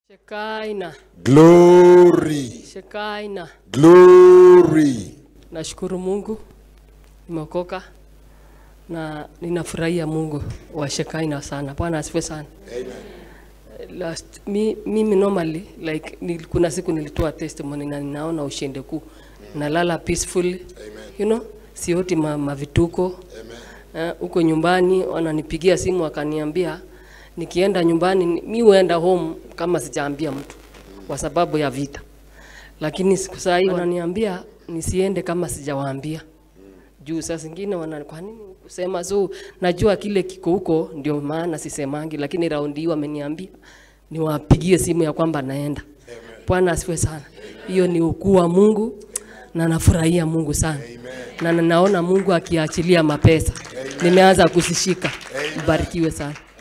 Shekaina, Glory. Shekaina. Glory. Nashukuru Mungu nimeokoka na ninafurahia Mungu wa Shekaina sana. Bwana asifiwe sana. Last, mi, mimi normally like nil, kuna siku nilitoa testimony na ninaona ushindi kuu. Nalala peacefully. You know, sioti ma, mavituko. Eh, huko nyumbani wananipigia simu wakaniambia nikienda nyumbani ni- mi huenda home kama sijaambia mtu kwa sababu ya vita lakini siku saa hii wananiambia nisiende kama sijawaambia juu saa zingine wana kwa nini kusema so najua kile kiko huko ndio maana sisemangi lakini raundi hii wameniambia niwapigie simu ya kwamba naenda bwana asifiwe sana hiyo ni ukuu wa mungu na nafurahia mungu sana na naona mungu akiachilia mapesa nimeanza kuzishika mbarikiwe sana